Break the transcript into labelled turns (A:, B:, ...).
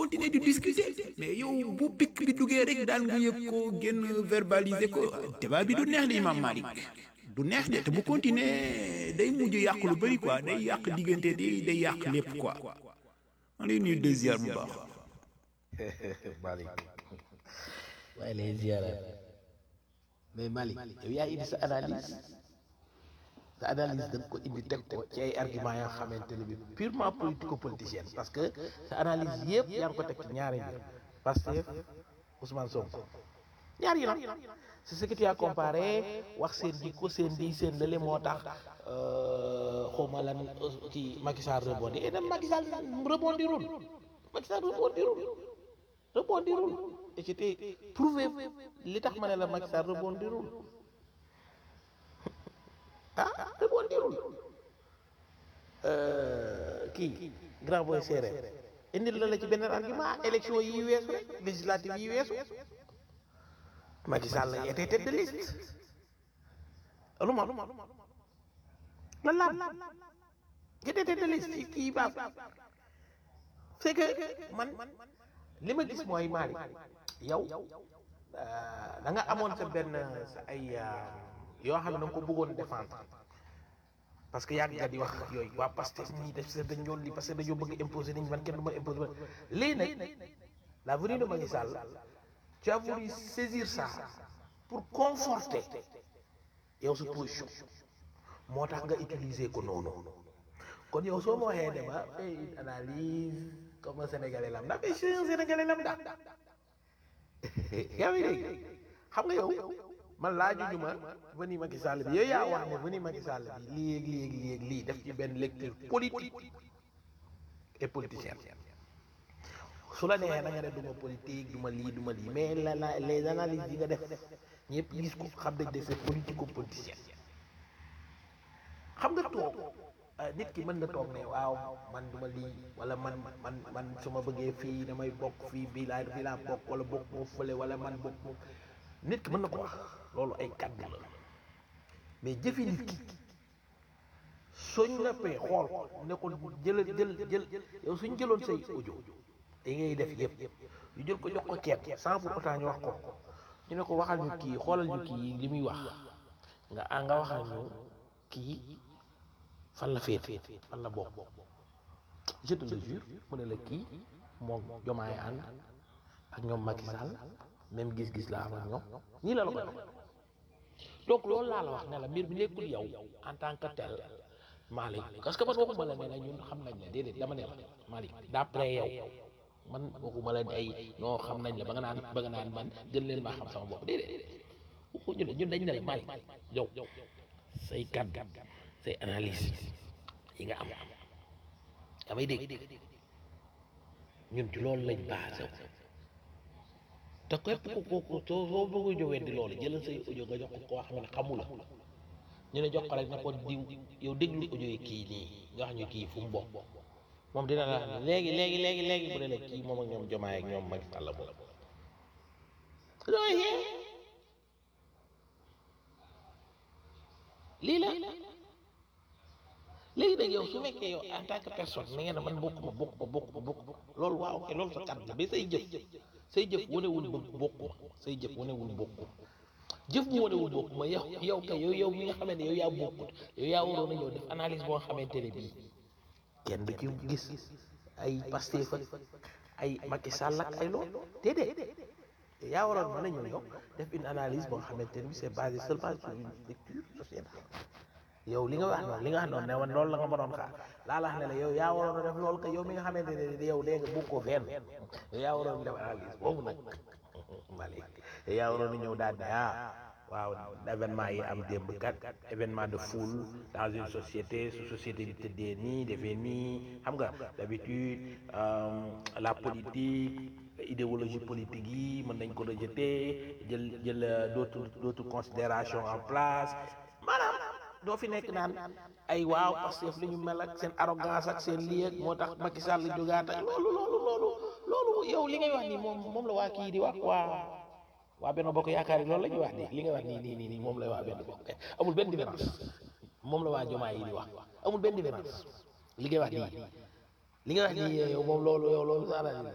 A: continuer di discuter mais yow bu pic bi duggee rek daan nga yëg ko génn verbaliser ko débat bi du neex de Imam Malik du neex de te bu continuer day mujj yàq lu bëri quoi day yàq diggante day day yàq lépp quoi man lay nuyu deuxième bu baax
B: Malick waaye lay ziara mais Malick yow yaa indi sa analyse sa analyse da nga ko indi teg ko ci ay arguments yoo xamante ne bi purement politico-politicienne parce que sa analyse yëpp yaa ngi ko teg ci ñaari mbir Pastef Ousmane Sonko ñaar yi nag c'est ce que tu as comparé wax seen jikko seen di seen lële moo tax xawma lan kii Macky Sall rebondi et même Macky Sall rebondirul Macky Sall rebondirul rebondirul et c'était prouvé li tax ma ne la Macky Sall rebondirul ah rebondirul kii grand boy séeréer indil la la ci beneen argument élection yi weesu législative yi weesu Macky Sall était tête de liste lu ma lan la était tête de liste kii baax c'est que man li ma gis mooy maari yow da nga amoon sa benn sa ay yoo xam ne da nga ko bëggoon défendre parce que yàgg nga di wax yooyu waa Pastef ñii def sa dañ ñoon li parce que dañoo bëgg imposer nañ man kenn du ma imposer man léegi nag la venue de Macky Sall tu as voulu saisir ça pour conforter yow sa position moo tax nga utiliser ko noonu kon yow soo ma waxee ne ma fais une analyse comme un sénégalais lambda mais je suis un sénégalais lambda yaa ngi dégg xam nga yow man laajuñu ma veni Macky Sall bi yow yaa wax ne veni Macky Sall bi lii ak lii ak lii ak lii def ci benn lecture politique et politicienne su la neexee na nga ne du ma politique du ma lii du ma lii mais la la les analyses yi nga def ñëpp gis ko xam nañ ne c'est politico-politicien xam nga toog nit ki mën na toog ne waaw man du ma lii wala man man man su ma bëggee fii damay bokk fii bii laa bii laa bokk wala bokk moo fële wala man bokk moo nit ki mën na ko wax loolu ay kàddu la mais jëfi nit ki suñ la pee xool ko ne ko jëlal jël jël yow suñ jëloon say audio yi ngay def yëpp ñu jël ko jox ko kenn sans pour autant ñu wax ko ñu ne ko waxal ñu kii xoolal ñu kii li muy wax nga ah nga waxal ñu kii fan la féete fan la bokk je te le jure mu ne la kii moom jomaay ànd ak ñoom Macky Sall même gis-gis la am ak ñoom ñii la la ko def donc loolu laa la wax ne la mbir bi nekkul yow en tant que tel Malick parce que man waxuma la ne la ñun xam nañ la déedéet dama ne la Malick d'après yow man waxuma la ay ñoo xam nañ la ba nga naan ba nga naan man gën leen maa xam sama bopp déedéet waxuñu la ñun dañ ne la Malick yow say kàddu say analyse yi nga am damay dégg ñun ci loolu lañ basé wu te képp ku ko ko soo soo bëgg a jógee di loolu jëlal say audio nga jox ko koo xam ne xamu la ñu ne jox ko rek na ko diw yow déglu audio yi kii nii nga wax ñu kii fu mu bokk moom dina la wax ne léegi léegi léegi léegi bu ne la kii moom ak ñoom jomaay ak ñoom Macky Sall moom loolu lii la léegi nag yow su fekkee yow en tant que personne mi ngeen ne man bokk ma bokk ma bokk ma bokk loolu waaw ok loolu sa kàddu la mais say jëf say jëf wanewul bëgg bokk ma say jëf wanewul bokk jëf bu wanewul bokk ma yow yow kay yow yow mi nga xamante ne yow yaa bokkut yow yaa waroon a ñëw def analyse boo xamante ne bii kenn du ci gis ay Pastef ak ay Macky Sall ak ay loolu déedéet yaa waroon mën a ñëw yow def une analyse boo xamante ne bii c'est basé seulement sur une lecture sociétale yow li nga wax noonu li nga wax noonu ne woon loolu la nga ma doon xaar laa la wax ne la yow yaa waroon a def loolu que yow mi nga xamante ne yow dee nga bokkoo fenn yow yaa waroon def analyse boobu nag Malick yow yaa waroon a ñëw daal ne ah waaw événement yi am démb kat événement de foule dans une société su société bi tëddee nii defee nii xam nga d'habitude la politique idéologie politique yi mën nañ ko rejeter jël jël d'autres d'autres considérations en place maanaam doo fi nekk naan ay waaw Pastef li ñu mel ak seen arrogance ak seen lii ak moo tax Macky Sall jógaat ak loolu loolu loolu loolu yow li ngay wax nii moom moom la waa kii di wax waa waa benn bokk yaakaar yi loolu la ñuy wax nii li ngay wax nii nii nii nii moom la waa benn bokk amul benn différence moom la waa jomaa yi di wax amul benn différence li ngay wax nii li ngay wax nii yow moom loolu yow loolu sax